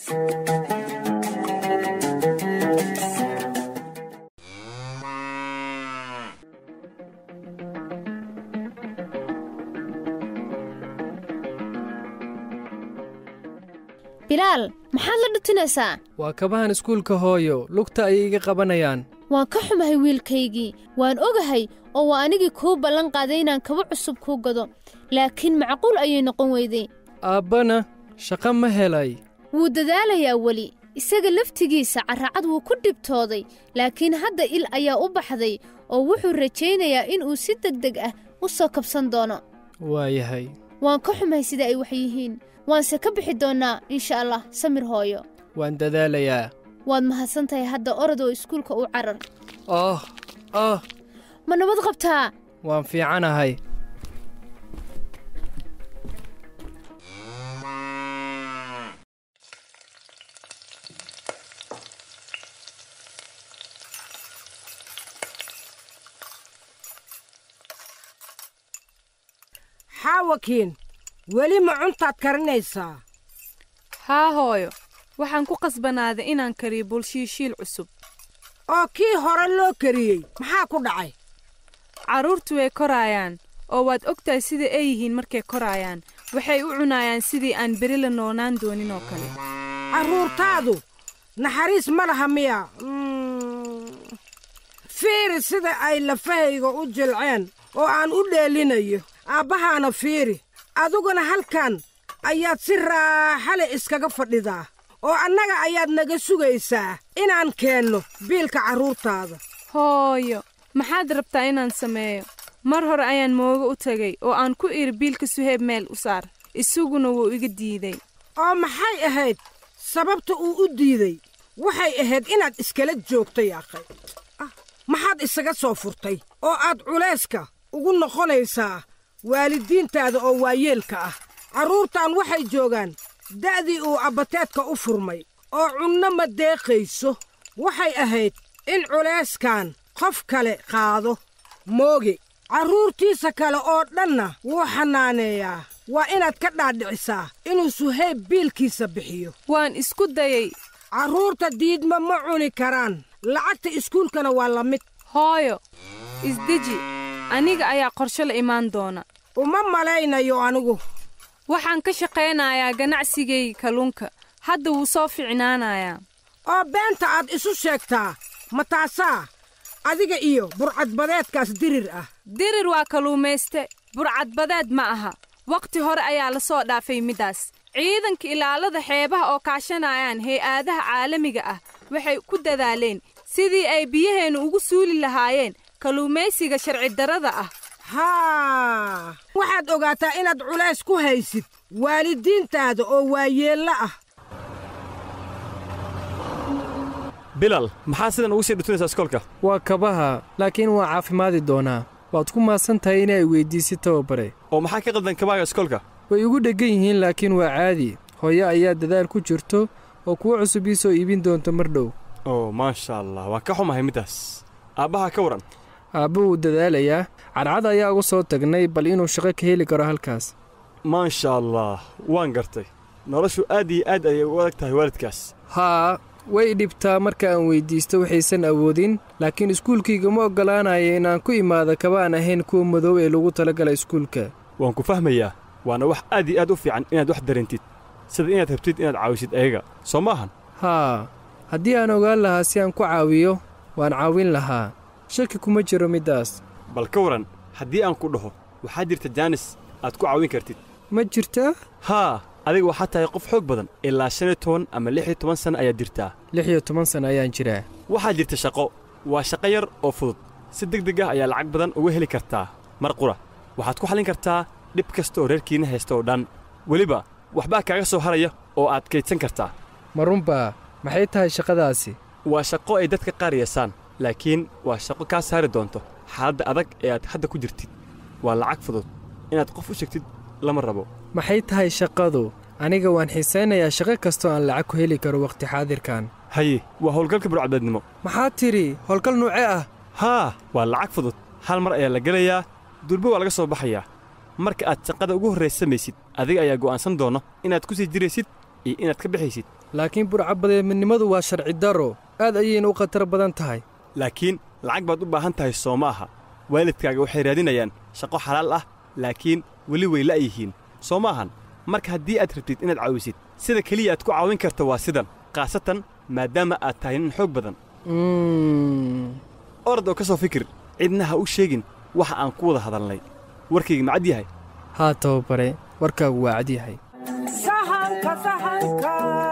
bilaal maxaad la dhutinaysaa waa kabahan iskuulka hooyo lugta ayay iga qabanayaan waan ka xumahay wiilkaygii waan ogahay oo waa anigii kuu ballan qaaday inaan kaba cusub kuu gado laakiin macquul ayay noqon weyday aabbana shaqo ma helay wuu dadaalayaa weli isaga laftigiisa carracad wuu ku dhibtooday laakiin hadda il ayaa u baxday oo wuxuu rajaynayaa inuu si degdeg ah u soo kabsan doono waayahay waan ka xumahay sida ay wax yihiin waanse ka bixi doonnaa insha allah samir hooyo waan dadaalayaa waad mahadsan tahay hadda orod oo iskuulka u carar oh oh ma nabad qabtaa waan fiicanahay xaawakiin weli ma cuntaad karinaysaa haa hooyo waxaan ku qasbanaaday inaan kariyo bulshiishiil cusub oo kii hore loo kariyey maxaa ku dhacay carruurtu way koraayaan oo waad og tahay sida ay yihiin markay koraayaan waxay u cunaayaan sidii aan beri la noonaan doonin oo kale carruurtaadu naxariis ma laha miya fiiri sida ay lafahayga u jilceen oo aan u dheelinayo aabbahaana fiiri adiguna halkan ayaad si raaxale iskaga fadhidaa oo annaga ayaad naga sugaysaa inaan keenno biilka carruurtaada hooyo maxaad rabtaa inaan sameeyo mar hore ayaan moogo u tegay oo aan ku idhi biilka suheeb meel u saar isaguna wuu iga diiday oo maxay ahayd sababta uu u diiday waxay ahayd inaad iskala joogtay akhay maxaad isaga soo furtay oo aad culayska ugu noqonaysaa waalidiintaada oo waayeelka ah carruurtan waxay joogaan da'dii uu abbateedka u furmay oo cunno ma deeqayso waxay ahayd in culayskan qof kale qaado mooge carruurtiisa kale oo dhanna wuu xannaaneeyaa waa inaad ka dhaadhicisaa inuu suhayb biilkiisa bixiyo waan isku dayay carruurta diidma ma cuni karaan lacagta iskuulkana waa la mid hooyo isdeji aniga ayaa qorshe la imaan doona uma malaynayo anigu waxaan ka shaqaynayaa ganacsigayga kalluunka hadda wuu soo ficnaanayaa oo beenta aad isu sheegtaa ma taasaa adiga iyo burcadbadeedkaas dirir ah dirir waa kalluumayste burcadbadeed ma aha wakhti hore ayaa la soo dhaafay middaas ciidanka ilaalada xeebaha oo kaashanayaan hay-aadaha caalamiga ah waxay ku dadaaleen sidii ay biyaheennu ugu suuli lahaayeen kalluumaysiga sharci darrada ah haa waxaad ogaataa inaad culays ku haysid waalidiintaada oo waayeello ah bilal maxaa sidan ugu sii dhutunaysaa iskoolka waa kabaha laakiin waa caafimaadi doonaa waad ku maadsan tahay inay weyddiisid tababare oo maxaa ka qaldan kabaaga iskoolka way igu dheggan yihiin laakiin waa caadi hooyo ayaa dadaal ku jirto oo kuwo cusub ii soo iibin doonto mar dhow oo maasha allah waan ka xumahay middaas aabbaha ka waran aabba wuu dadaalayaa cadcad ayaa uga soo tagnay bal inuu shaqo ka heli karo halkaas maasha allah waan gartay noloshu aad iyo aad ayay u adag tahay waalidkaas haa way dhibtaa marka aan weyddiisto waxaysan awoodin laakiin iskuulkayga ma oggolaanaya inaan ku imaado kaba aan ahayn kuwa madow ee lagu talagala iskuulka waan ku fahmayaa waana wax aad iyo aad u fiican inaad wax dareentid sida inaad rabtid inaad caawisid ayaga soo maahan haa haddii aan ogaan lahaa si aan ku caawiyo waan caawin lahaa shaki kuma jiro middaas bal ka waran haddii aan ku dhaho waxaa jirta jaanis aad ku caawin kartid ma jirtaa haa adiga waxaa tahay qof xoog badan ilaa shan iyo toban ama lix iyo toban sanno ayaad jirtaa lix iyo toban sanno ayaan jiraa waxaa jirta shaqo waa shaqo yar oo fudud si deg deg ah ayaa lacag badan uga heli kartaa mar qura waxaad ku xallin kartaa dhib kasta oo reerkiinna haysta oo dhan weliba waxbaa kaaga soo haraya oo aad kaydsan kartaa ma runbaa maxay tahay shaqadaasi waa shaqo ay dadka qaar yeesaan laakiin waa shaqo kaa saari doonto xaaladda adag ee aad hadda ku jirtid waa lacag fudud inaad qof u sheegtid lama rabo maxay tahay shaqadu aniga waan xiisaynayaa shaqo kastoo aan lacag ku heli karo wakhti xaadirkan haye waa howlgalka burcadbeednimo maxaad tidhi howlgal nuuce ah haa waa lacag fudud hal mar ayaa la gelayaa durbo waa laga soo baxayaa marka aad shaqada ugu horraysa samaysid adiga ayaa go'aansan doona inaad ku sii jiraysid iyo inaad ka bixaysid laakiin burcabadeednimadu waa sharci darro aad ayayna u khatar badan tahay laakiin lacag baad u baahan tahay soo ma aha waalidkaaga waxay raadinayaan shaqo xalaal ah laakiin weli way la'yihiin soo ma ahan marka haddii aad rabtid inaad caawisid sida keliya aad ku caawin karta waa sidan khaasatan maadaama aad tahay nin xoog badan orad oo ka soo fikir cidna ha u sheegin waxa aan ku wada hadalnay warkayga macad yahay haa tababare warkaagu waa cad yahay sahanka sahanka